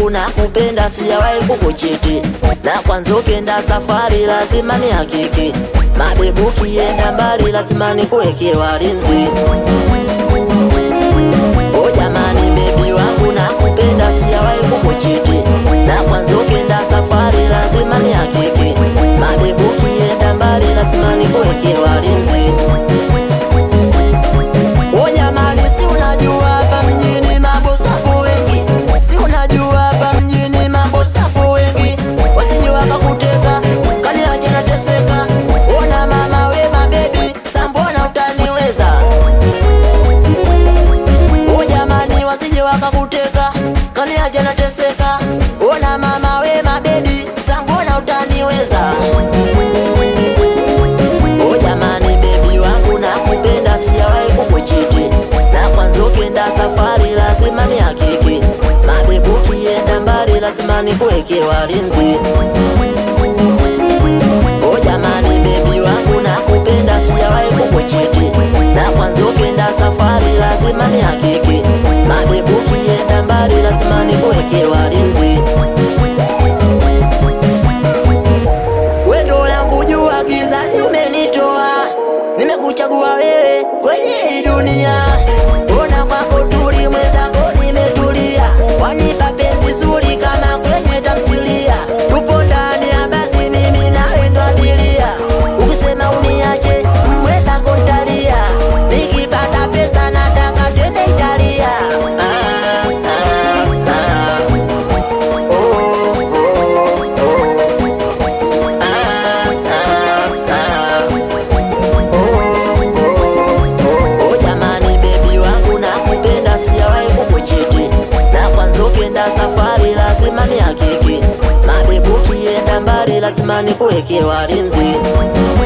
wangu na kupenda sijawahi kukuchiti, na kwanza ukienda safari lazima ni hakiki, mabebu ukienda mbali lazima nikuweke walinzi. O jamani, bebi wangu na kupenda sijawahi kukuchiti, na kwanza ukienda safari lazima ni hakiki, mabebu ukienda mbali lazima nikuweke walinzi. O jamani, si unajua hapa mjini mambo sapo wengi, si unajua hapa mjini mambo sapo wengi, wasije wakakuteka kaniache nateseka. Ona mama we mabebi, sambona utaniweza? O jamani, wasije wakakuteka kaniache nateseka. Ona mama we mabebi, sambona utaniweza? O jamani, bebi wangu na kupenda sijawahi kukuchiti, na kwanza ukienda safari lazima ni hakiki, mabebu ukienda mbali lazima nikuweke walinzi. O jamani, bebi wangu na kupenda sijawahi kukuchiti, na kwanza ukienda safari lazima ni hakiki, mabebu ukienda mbali lazima nikuweke walinzi. Wendo langu jua gizani umenitoa, nimekuchagua wewe kwenye hii dunia. Ona kwako tuli mwenzako nimetulia, wanipa penzi zuri kama kwenye tamthilia. Tupo ndani ya basi mimi nawe ndo abiria, ukisema uniache mwenzako ntalia, nikipata pesa nataka twende Italia. Ah, ah, ah. Oh, oh, oh. Oh jamani, bebi wangu na kupenda sijawahi kukuchiti, na kwanza ukienda safari lazima ni hakiki, mabebu ukienda mbali lazima nikuweke walinzi.